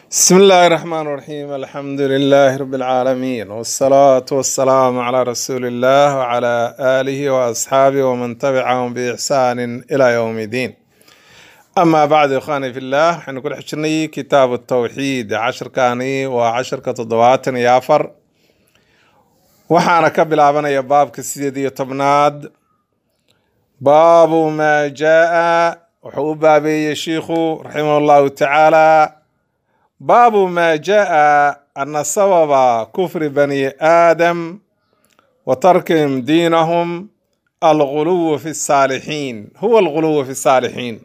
بسم الله الرحمن الرحيم الحمد لله رب العالمين والصلاة والسلام على رسول الله وعلى آله وأصحابه ومن تبعهم بإحسان إلى يوم الدين أما بعد إخواني في الله حين نقول حشرني كتاب التوحيد عشر كاني وعشر كتضوات يافر وحانا كبل يا باب كسيدي طبناد باب ما جاء وحو بابي شيخ رحمه الله تعالى باب ما جاء أن سبب كفر بني آدم وتركهم دينهم الغلو في الصالحين هو الغلو في الصالحين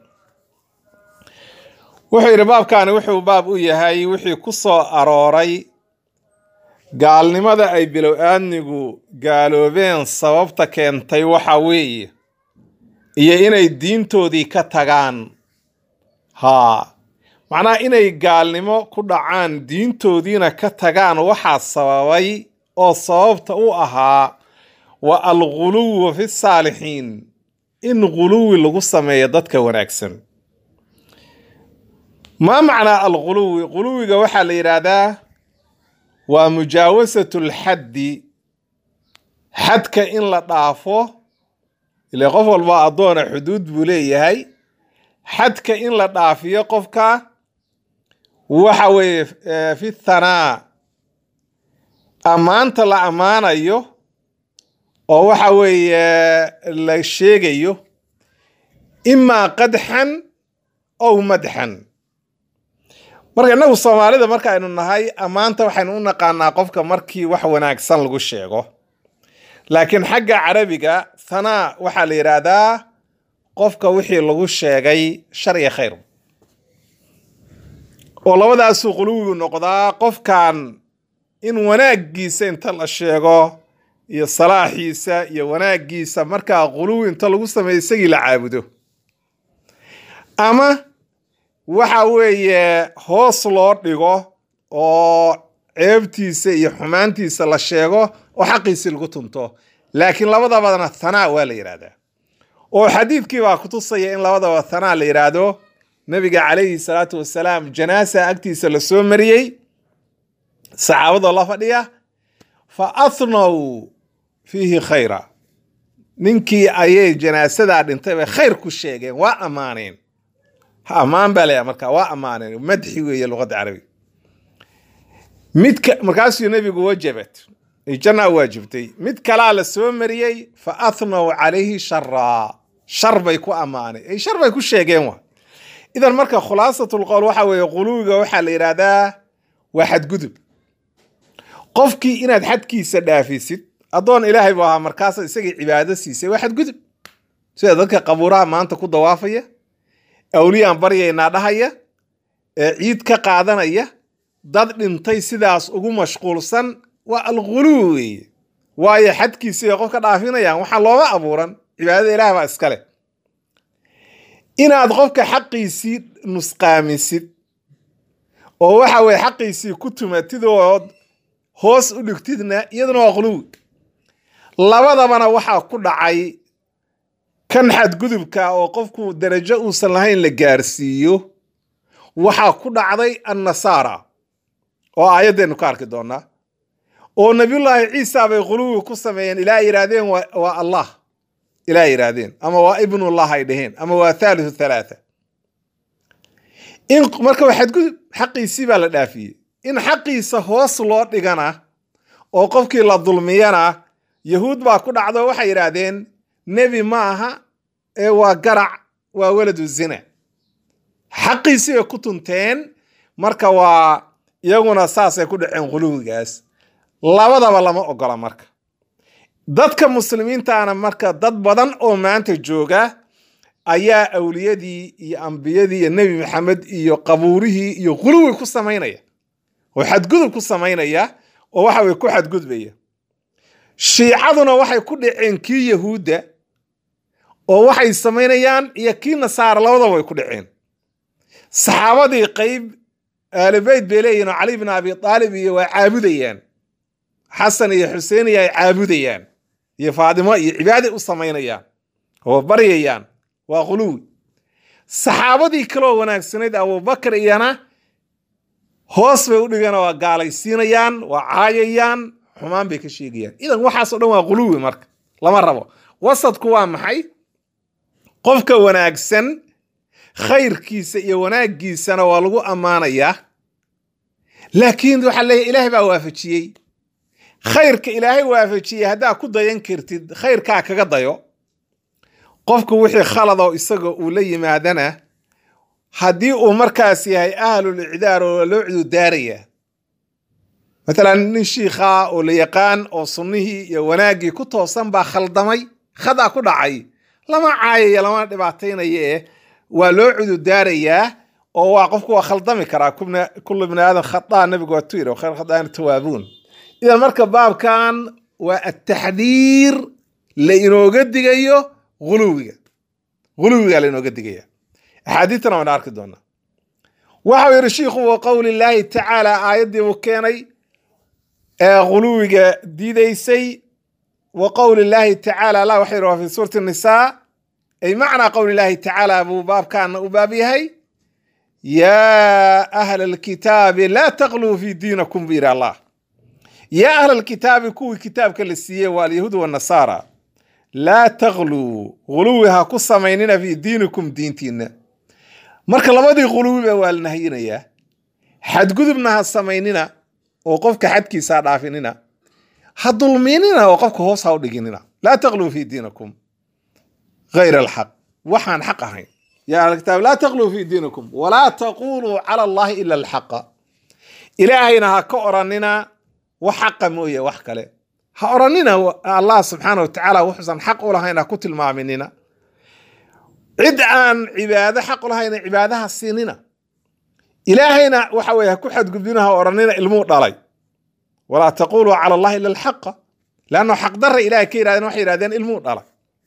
wuxuu yidhi baabkaani wuxuu baab u yahay wixii ku soo arooray gaalnimada ay bilow-aadnigu gaaloobeen sababta keentay waxa weeye iyo inay diintoodii ka tagaan haa macnaha inay gaalnimo ku dhacaan diintoodiina ka tagaan waxaa sababay oo sababta u ahaa wa alguluwu fi saalixiin in guluwi lagu sameeyo dadka wanaagsan maa macnaa alguluwi guluwiga waxaa la yidhaahdaa waa mujaawasatu lxaddi xadka in la dhaafo ile qof walba addoona xuduud buu leeyahay xadka in la dhaafiyo qofka waxa weeye fi thanaa ammaanta la ammaanayo oo waxa weeye la sheegayo imaa qadxan ow madxan marka innagu soomaalida marka aynu nahay ammaanta waxaynu u naqaanaa qofka markii wax wanaagsan lagu sheego laakiin xagga carabiga thanaa waxaa la yidhaahdaa qofka wixii lagu sheegay shar iyo khayr oo labadaasuu quluwigu noqdaa qofkan in wanaaggiisa inta la sheego iyo salaaxiisa iyo wanaaggiisa markaa quluwi inta lagu sameeyo isagii la caabudo ama waxa weeye hoos loo dhigo oo ceebtiisa iyo xumaantiisa la sheego oo xaqiisii lagu tunto laakiin labadabadana thanaa waa la yidhahdaa oo xadiidkii baa kutusaya in labadaba thanaa la yidhaahdo nabiga calayhi salaatu wasalaam janaasa agtiisa la soo mariyey saxaabadoo la fadhiya fa athnow fiihi khayra ninkii ayay janaasadaa dhintay bay khayr ku sheegeen waa ammaaneen ha ammaan baa layaa marka waa ammaaneen madxi weeye luqadda carabiga midka markaasuu nebigu wajabat janna waajibtay mid kalaa la soo mariyey fa athnow calayhi sharaa shar bay ku ammaaneen ay shar bay ku sheegeen wa idan marka khulaasatul qowl waxa weeye quluwiga waxaa la yidhaahdaa waa xadgudub qofkii inaad xadkiisa dhaafisid addoon ilaahay buu ahaa markaasa isagii cibaado siisay waa xadgudub sida dadka qabuuraha maanta ku dawaafaya awliyaan baryaynaa dhahaya ee ciid ka qaadanaya dad dhintay sidaas ugu mashquulsan waa alguluwi weeye waayo xadkiisii qof ka dhaafinayaan waxaa looma abuuran cibaadada ilaah baa iskale inaad qofka xaqiisii nusqaamisid oo waxa weye xaqiisii ku tumatid ood hoos u dhigtidna iyaduna waa quluwi labadabana waxaa ku dhacay kan xadgudubka oo qofku darajo uusan lahayn la gaarsiiyo waxaa ku dhacday annasaara oo aayaddeenu ka arki doonaa oo nabiyullaahi ciisa bay quluwi ku sameeyeen ilaa yidhaahdeen waa allah ilaa yidhaahdeen ama waa ibnullah ay dhaheen ama waa thalithu thalaatha in marka waa xadgudub xaqiisii baa la dhaafiyey in xaqiisa hoos loo dhigana oo qofkii la dulmiyana yahuud baa ku dhacdo waxay yidhaahdeen nebi ma aha ee waa garac waa weladu zina xaqiisii bay ku tunteen marka waa iyaguna saasay ku dhaceen quluwigaas labadaba lama ogola marka dadka muslimiintaana marka dad badan oo maanta jooga ayaa awliyadii iyo ambiyadii iyo nebi maxamed iyo qabuurihii iyo quluwi ku samaynaya oo xadgudub ku samaynaya oo waxa weye ku xadgudbaya shiicaduna waxay ku dhaceen kii yahuudda oo waxay samaynayaan iyo kii nasaara labadaba way ku dhaceen saxaabadii qeyb aalibeyt bay leeyihin oo cali bin abi aalib iyo waa caabudayaan xasan iyo xuseen iyo ay caabudayaan iyo faadimo iyo cibaaday u samaynayaan oo baryayaan waa quluwi saxaabadii kaloo wanaagsanayd abubakar iyana hoos bay u dhigana waa gaalaysiinayaan waa caayayaan xumaan bay ka sheegayaan idan waxaasoo dhan waa quluwi marka lama rabo wasadku waa maxay qofka wanaagsan khayrkiisa iyo wanaaggiisana waa lagu ammaanayaa laakiin waxaa leeyahy ilaahay baa waafajiyey khayrka ilaahay waafajiyey haddaa ku dayan kartid khayrkaa kaga dayo qofku wixii khaladoo isaga uu la yimaadana haddii uu markaas yahay ahlul icdaar oo loo cududaaraya matalan nin shiikhaa oo la yaqaan oo sunnihii iyo wanaaggii ku toosan baa khaldamay khadaa ku dhacay lama caayaya lama dhibaataynaya eh waa loo cududaarayaa oo waa qofku waa khaldami karaa kullu bni aadam khadaa nabigu waa tu yiri khayr khadaana tawaabuun idan marka baabkan waa ataxdiir la inooga digayo ghuluwiga ghuluwiga la inooga digaya axaadiitana waan arki doonaa waxau yidhi shiikhu wa qowli llaahi tacaala aayaddii uu keenay ee ghuluwiga diidaysay wa qowli llaahi tacaala allah waxa yidhi waa fi suurati nisaa ay macnaa qowli llaahi tacaala buu baabkaana u baab yahay yaa ahla alkitaabi laa taqluu fi diinakum buu yidhi allah yaa ahla alkitaabi kuwii kitaabka la siiyey waa alyahuud wanasaara laa taqluu ghuluwi ha ku samaynina fi diinikum diintiinna marka labadii ghuluwiba waa la nahyinayaa xadgudubna ha samaynina oo qofka xadkiisa ha dhaafinina ha dulmiinina oo qofka hoos ha u dhiginina laa taqluu fi diinikum غayr alxaq waxaan xaq ahayn ya ahla kitaab laa taqluu fi diinikum walaa taquluu cala allahi ila alxaqa ilaahayna ha ka oranina wax xaqa mooye wax kale ha oranina allah subxaana wa tacaala wuxuusan xaq u lahayn ha ku tilmaaminina cid aan cibaado xaq u lahayna cibaadaha siinina ilaahayna waxa weye ha ku xadgudbina ha oranina ilmuu dhalay walaa taquluu cala allahi ila alxaqa leanno xaqdarra ilahay ka yirahdeen waxay yihahdeen ilmuu dhalay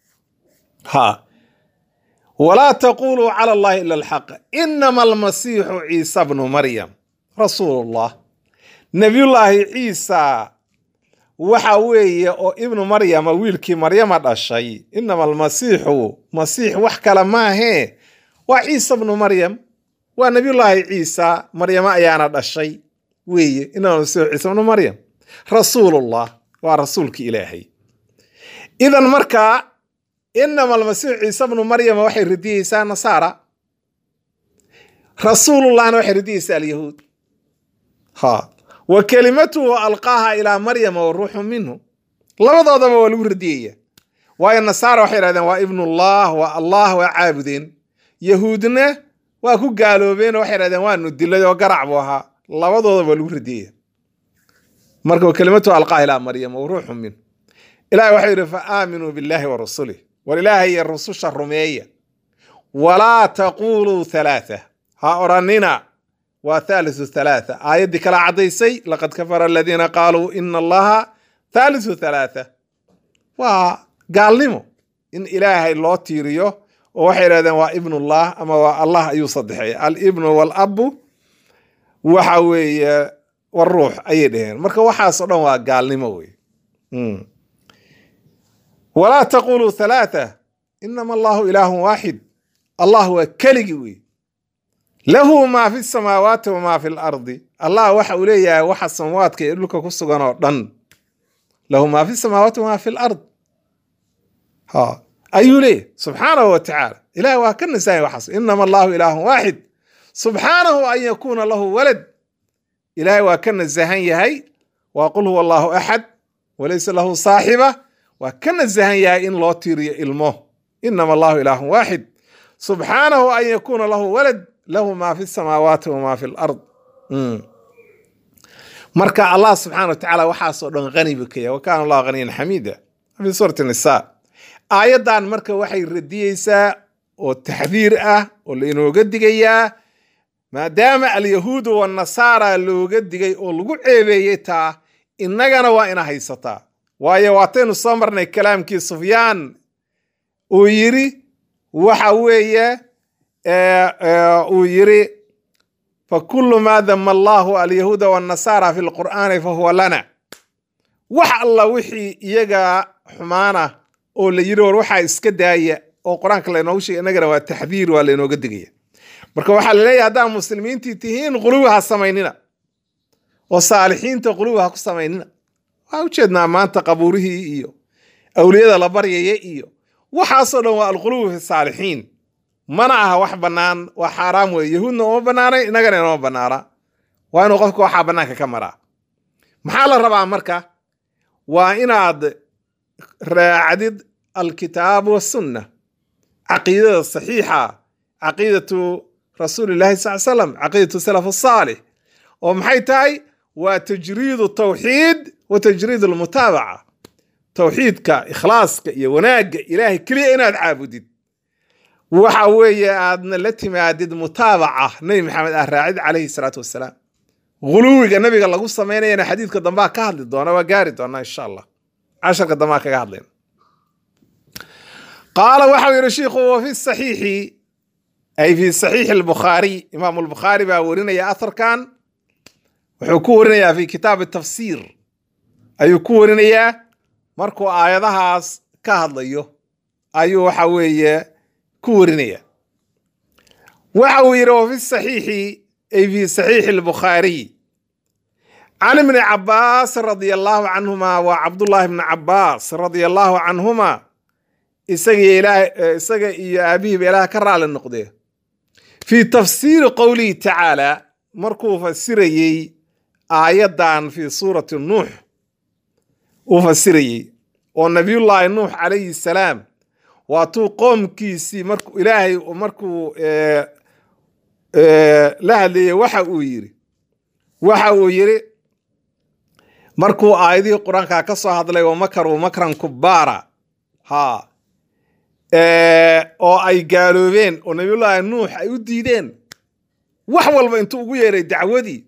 ha walaa taquluu cala allahi ila alxaqa inama almasiixu ciisa bnu maryam rasuulu llah nabiyullaahi ciisa waxa weeye oo ibnu maryama wiilkii maryama dhashay inama almasiixu masiix wax kale maahee waa ciisa bnu maryam waa nabiyullaahi ciisa maryamo ayaana dhashay weeye inama almasiixu ciisa bnu maryam rasuulullah waa rasuulki ilaahay idan markaa inama almasiixu ciisa bnu maryama waxay radiyeysaa nasaara rasuulullahna waxay radiyeysaa alyahuud ha wa kelimatuhu alqaaha ilaa maryama wa ruuxu minhu labadoodaba waa lagu radiyaya waayo nasaara waxay yidhahdeen waa ibnullah waa allah waa caabudeen yahuudna waa ku gaaloobeen oo waxay yidhahdeen waanu dilay oo garac buu ahaa labadoodaba waa lagu radiyaya marka wa kelimatuhu alqaaha ilaa maryama wa ruuxu minhu ilahi waxau yidhi fa aaminuu billahi wa rasulih war ilaahay iyo rususha rumeeya walaa taquluu halaatha ha oranina waa thalithu thalaatha aayaddii kala caddaysay laqad kafara aladiina qaaluu ina allaha thalithu thalaatha waa gaalnimo in ilaahay loo tiiriyo oo waxay yidhahdeen waa ibnullah ama waa allah ayuu saddexeeya alibnu waalabu waxa weeye waruux ayay dhaheen marka waxaasoo dhan waa gaalnimo wey walaa taquluu thalaatha inama allahu ilaahun waaxid allah waa keligi wey lahu maa fi samaawaati wamaa fi lardi allah waxa uu leeyahay waxa samaawaadka iyo dhulka ku sugan oo dhan lahu maa fi samaawaati wamaa fi lard ha ayuu leeyahy subxaanahu wa tacaala ilahi waa ka nasahay waxaas inama allahu ilaahun waaxid subxaanahu an yakuuna lahu walad ilahay waa ka nasahan yahay waa qul huwa allahu axad walaysa lahu saaxiba waa ka nasahan yahay in loo tiiriyo ilmo inama allahu ilaahun waaxid subxaanahu an yakuuna lahu walad lahu maa fi samaawaati wamaa fi lard marka allah subxana wa tacaala waxaasoo dhan hani buu ka yahay wa kaana allahu haniyan xamiida fi suurati nisa aayaddan marka waxay radiyeysaa oo taxdiir ah oo lainooga digayaa maadaama alyahuudu wanasaara looga digay oo lagu ceebeeyey taa innagana waa ina haysataa waayo waataynu soo marnay kalaamkii sufyaan uu yiri waxa weeye uu yiri fakulu maa dama allahu alyahuuda wanasaara fi lqur'aani fahuwa lana wax alla wixii iyaga xumaana oo la yiri war waxaa iska daaya oo qur-aanka laynoogu sheegay innagana waa taxdiir waa laynooga digaya marka waxaa laleeyahay haddaa muslimiintii tihiin quluwi ha samaynina oo saalixiinta quluwi ha ku samaynina waa ujeednaa maanta qabuurihii iyo awliyada la baryaya iyo waxaasoo dhan waa alquluwi fi saalixiin mana aha wax bannaan waa xaaraam weeye yahuudna uma bannaanay innagana inoma bannaana waa inuu qofka waxaa bannaanka ka maraa maxaa la rabaa marka waa inaad raacdid alkitaab wasunna caqiidada saxiixa caqiidatu rasuulillahi sal slam caqiidatu salaf asaalix oo maxay tahay waa tajriidu tawxiid wa tajriid almutaabaca tawxiidka ikhlaaska iyo wanaagga ilaahay keliya inaad caabudid waxa weeye aadna la timaadid mutaabaca nebi maxamed ah raacid calayhi salaatu wasalaam guluwiga nabiga lagu samaynayana xadiidka dambaa ka hadli doona waa gaari doonaa insha allah casharka dambaa kaga hadlayna qaala waxau yidhi shiikhu wa fi saxiixi ay fi saxiixi albukhaariy imaamu albukhaari baa warinaya atharkan wuxuu ku warinayaa fi kitaabi tafsiir ayuu ku warinayaa markuu aayadahaas ka hadlayo ayuu waxa weeye ku warinaya waxa uu yidhi wa fi saxiixi ay fi saxiixi albukhaariy can ibni cabaas radia allahu canhuma waa cabdullaahi bni cabaas radia allahu canhuma isaga ilaah isaga iyo aabihiiba ilaah ka raali noqdee fii tafsiiri qowlihi tacaala markuu fasirayey aayaddan fii suurati nuux uu fasirayey oo nabiyullaahi nuux calayhi salaam waatuu qoomkiisii markuu ilaahay markuu la hadlayey waxa uu yidhi waxa uu yidhi markuu aayadihii qur-aanka ka soo hadlay wa makaruu makran kubbaara ha oo ay gaaloobeen oo nabiyullaahi nuux ay u diideen wax walba intuu ugu yeeray dacwadii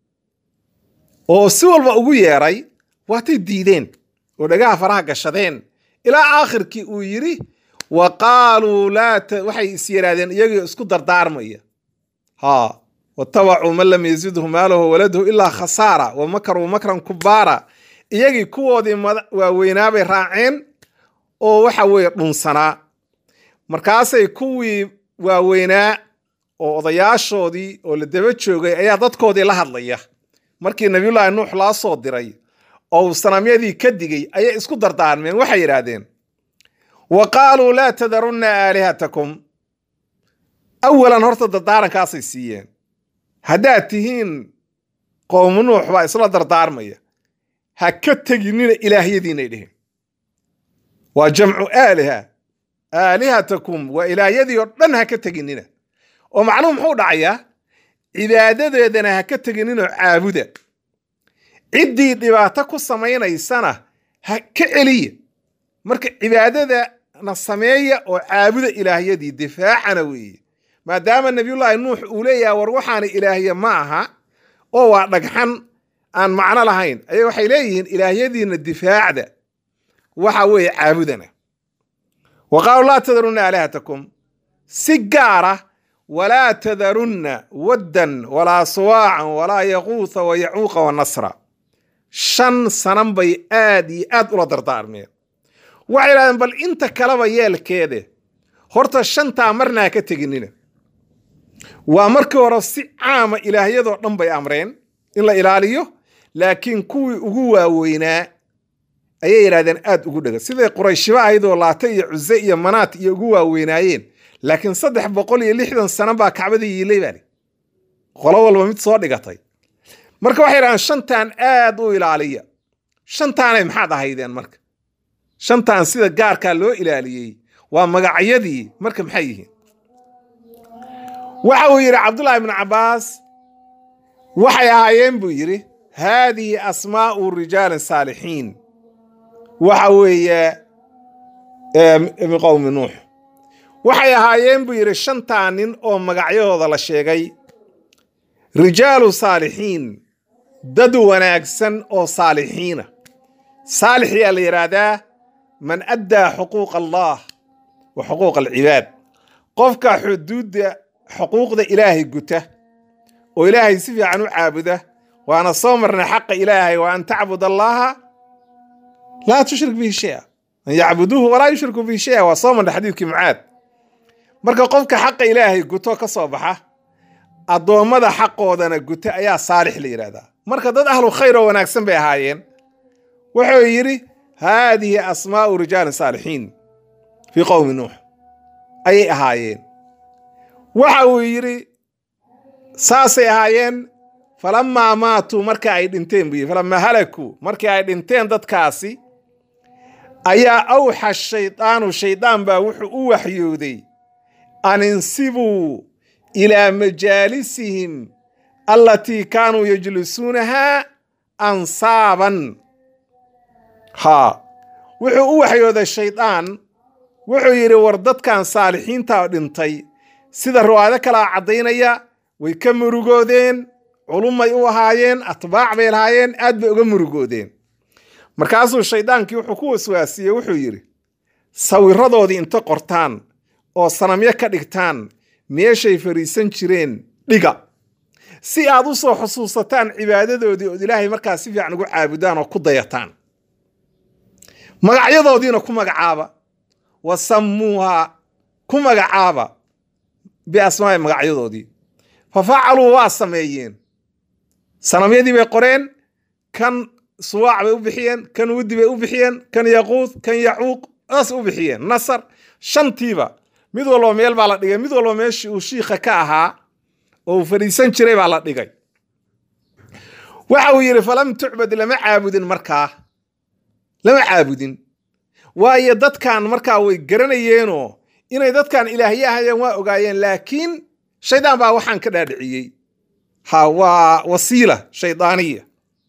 oo si walba ugu yeeray waatay diideen oo dhagaha faraha gashadeen ilaa aakhirkii uu yidhi wa qaaluu laa waxay is yidhaahdeen iyagii isku dardaarmaya ha watabacuu man lam yazidhu maalahu waladuhu ilaa khasaara wa makaruu makran kubaara iyagii kuwoodii waaweynaabay raaceen oo waxa weeye dhunsanaa markaasay kuwii waaweynaa oo odayaashoodii oo la daba joogay ayaa dadkoodii la hadlaya markii nabiyullaahi nuux laa soo diray oo uu sanamyadii ka digay ayay isku dardaarmeen waxay yidhaahdeen wa qaaluu laa tadarunna aalihatakum awalan horta dardaarankaasay siiyeen haddaad tihiin qowmu nuux baa isla dardaarmaya ha ka teginina ilaahyadiinay dheheen waa jamcu aaliha aalihatakum waa ilaahyadii oo dhan ha ka teginina oo macnuhu muxuu dhacayaa cibaadadeedana ha ka tegininoo caabuda ciddii dhibaato ku samaynaysana ha ka celiya marka cibaadadana sameeya oo caabuda ilaahyadii difaacana weeye maadaama nabiyullaahi nuux uu leeyahay war waxaana ilaahya ma aha oo waa dhagxan aan macno lahayn aya waxay leeyihiin ilaahyadiina difaacda waxa weeye caabudana wa qaaluu laa tadarunna aalihatakum si gaara walaa tadarunna waddan walaa suwaacan walaa yaquutha wa yacuuqa wa nasra shan sanan bay aad iyo aad ula dardaarmeen waxay yidhahdeen bal inta kaleba yeelkeede horta shantaa marna ha ka teginina waa markii hore si caama ilaahyadoo dhan bay amreen in la ilaaliyo laakiin kuwii ugu waaweynaa ayay yidhahdeen aad ugu dhega siday qurayshiba ahaydoo laata iyo cuse iyo manaat iyo ugu waaweynaayeen laakiin saddex boqol iyo lixdan sano baa kacbada yiilay baali qolo walba mid soo dhigatay marka waxay yidhahdeen shantaan aad u ilaaliya shantaanay maxaad ahaydeen marka shantaan sida gaarkaa loo ilaaliyey waa magacyadii marka maxay yihiin waxa uu yidhi cabdullaahi ibnu cabbaas waxay ahaayeen buu yidhi haadihi asmaa'u rijaalin saalixiin waxa weeye min qowmi nuux waxay ahaayeen buu yidhi shantaa nin oo magacyahooda la sheegay rijaalu saalixiin dad wanaagsan oo saalixiina saalix yaa la yidhaahdaa man addaa xuquuq allah wa xuquuq alcibaad qofka xuduudda xuquuqda ilaahay guta oo ilaahay si fiican u caabuda waana soo marnay xaqa ilaahay wa an tacbud allaha laa tushrik bihi shaya an yacbuduuhu walaa yushriku bihi shaya waa soo marnay xadiidkii mucaad marka qofka xaqa ilaahay guto ka soo baxa addoommada xaqoodana guta ayaa saalix la yidhahdaa marka dad ahlu khayr oo wanaagsan bay ahaayeen wuxuu yidhi haadihi asmaa'u rijaali saalixiin fii qowmi nuux ayay ahaayeen waxa uu yidhi saasay ahaayeen falamaa maatuu marka ay dhinteen buu yidhi falamaa halakuu markii ay dhinteen dadkaasi ayaa awxa shaydaanu shaydaan baa wuxuu u waxyooday an insibuu ilaa majaalisihim allatii kaanuu yajlisuunahaa ansaaban haa wuxuu u waxyooday shaydaan wuxuu yidhi war dadkan saalixiinta dhintay sida riwaayado kalaa caddaynaya way ka murugoodeen culummay u ahaayeen atbaac bay lahaayeen aad bay uga murugoodeen markaasuu shaydaankii wuxuu ku waswaasiyey wuxuu yidhi sawiradoodii inta qortaan oo sanamyo ka dhigtaan meeshay fariisan jireen dhiga si aad u soo xusuusataan cibaadadoodii ood ilaahay markaas si fiican ugu caabudaan oo ku dayataan magacyadoodiina ku magacaaba wa sammuuha ku magacaaba biasmaai magacyadoodii fa facaluu waa sameeyeen sanamyadii bay qoreen kan suwaac bay u bixiyeen kan wudi bay u bixiyeen kan yaquud kan yacuuq saas u bixiyeen nasar shantiiba mid walba meel baa la dhigay mid walba meeshii uu shiikha ka ahaa oo uu fadhiisan jiray baa la dhigay waxa uu yidhi falam tucbad lama caabudin markaa lama caabudin waayo dadkan markaa way garanayeenoo inay dadkan ilaahye ahayeen waa ogaayeen laakiin shaydaan baa waxaan ka dhaadhiciyey ha waa wasiila shaydaaniya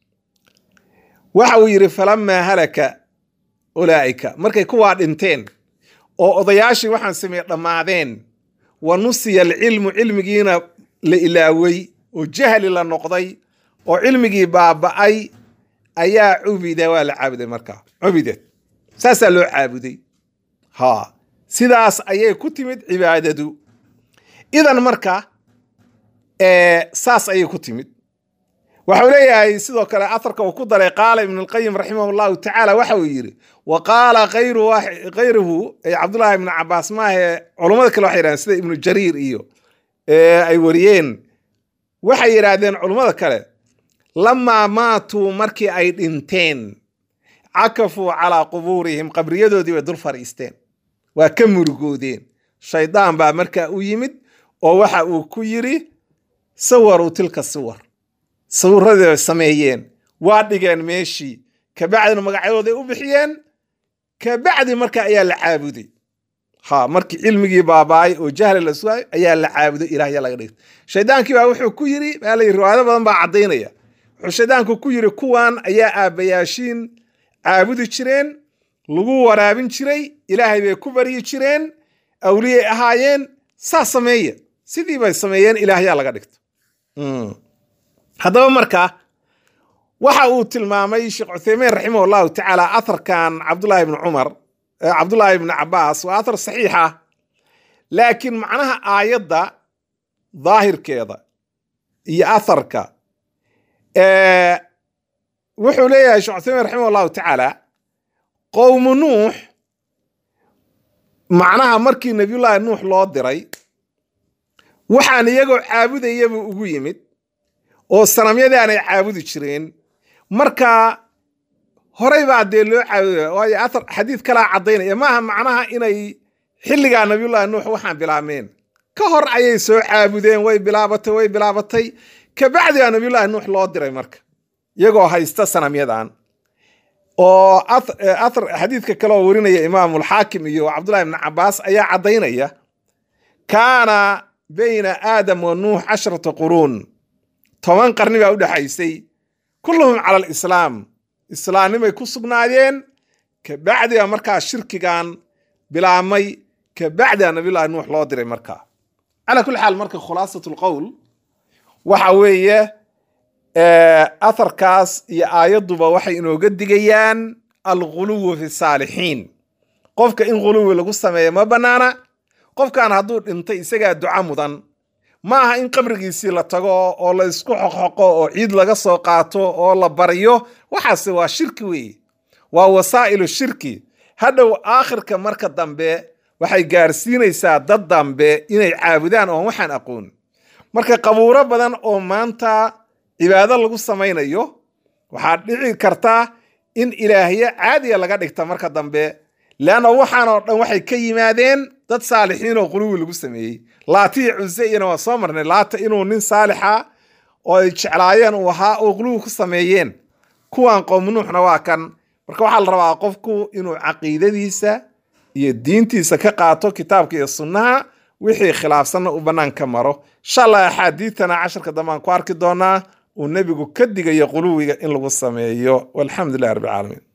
waxa uu yidhi falamaa halaka ulaa'ika markay kuwaa dhinteen oo odayaashii waxaan sameeye dhammaadeen wa nusiya alcilmu cilmigiina la ilaawey oo jahli la noqday oo cilmigii baaba'ay ayaa cubida waa la caabuday markaa cubidad saasaa loo caabuday ha sidaas ayay ku timid cibaadadu idan marka saas ayay ku timid waxau leeyahay sidoo kale aharka uu ku daray qaala ibn اlqayim raximah اllahu tacaala waxa uu yidhi wa qaala kayruhu cabdullahi ibnu cabaas maahe culummada kale waxay yidhahdeen sida ibnu jariir iyo ay wariyeen waxay yidhaahdeen culummada kale lamaa maatuu markii ay dhinteen cakafuu calaa qubuurihim qabriyadoodii bay dul fadhiisteen waa ka murugoodeen shaydaan baa markaa u yimid oo waxa uu ku yidhi sawaruu tilka siwar sawirradii bay sameeyeen waa dhigeen meeshii kabacdina magacyadooday u bixiyeen kabacdi marka ayaa la caabuday ha markii cilmigii baabaay oo jahli la sugaay ayaa la caabuday ilahya laga dhigtay shaydaankii baa wuxuu ku yidhi baa layidhi riwaayado badan baa caddaynaya wuxuu shaydaanku ku yidhi kuwan ayaa aabbayaashiin caabudi jireen lagu waraabin jiray ilaahay bay ku baryi jireen awliyay ahaayeen saas sameeya sidii bay sameeyeen ilaahyaa laga dhigto haddaba marka waxa uu tilmaamay sheekh cuthaymiin raximah allahu tacaala atharkan cabdullahi ibni cumar cabdullaahi ibni cabaas waa athar saxiix ah laakiin macnaha aayadda daahirkeeda iyo atharka wuxuu leeyahay sheekh cuthaymiin raximah allahu tacaala qowmu nuux macnaha markii nabiyullaahi nuux loo diray waxaan iyagoo caabudayaba ugu yimid oo sanamyadii aanay caabudi jireen marka horey baa dee loo caabuday waayo athar xadiid kalaa caddaynaya maaha macnaha inay xilligaa nabiyullaahi nuux waxaan bilaabmeen ka hor ayay soo caabudeen way bilaabatay way bilaabatay kabacdigaa nabiyullaahi nuux loo diray marka iyagoo haysta sanamyadan oo athar xadiidka kale oo warinaya imaamulxaakim iyo cabdullahi ibni cabaas ayaa caddaynaya kaana bayna aadam wa nuux casharata quruun toban qarni baa u dhexaysay kulluhum cala alislaam islaamnimay ku sugnaayeen kabacdiga markaa shirkigan bilaabmay kabacdiga nabiyullahi nuux loo diray markaa calaa kulli xaal marka khulaasat lqowl waxa weeye atharkaas iyo aayadduba waxay inooga digayaan alguluwu fi saalixiin qofka in guluwi lagu sameeyo ma bannaana qofkan hadduu dhintay isagaa duca mudan ma aha in qabrigiisii la tago oo la isku xoqxoqo oo ciid laga soo qaato oo la baryo waxaase waa shirki weeye waa wasaa'ilu shirki hadhow aakhirka marka dambe waxay gaarsiinaysaa dad dambe inay caabudaan oon waxaan aqoon marka qabuuro badan oo maanta cibaado lagu samaynayo waxaa dhici kartaa in ilaahyo caadiya laga dhigta marka dambe leanna waxaan oo dhan waxay ka yimaadeen dad saalixiin oo quluwi lagu sameeyey laatiya cuse iyana waa soo marnay laata inuu nin saalixa oo ay jeclaayeen uu ahaa oo quluwi ku sameeyeen kuwan qowm nuuxna waa kan marka waxaa la rabaa qofku inuu caqiidadiisa iyo diintiisa ka qaato kitaabka iyo sunnaha wixii khilaafsanna uu bannaan ka maro insha allah axaadiidtana casharka dambe aan ku arki doonaa uu nebigu ka digayo quluwiga in lagu sameeyo walxamdu lilah rabbi alcaalamiin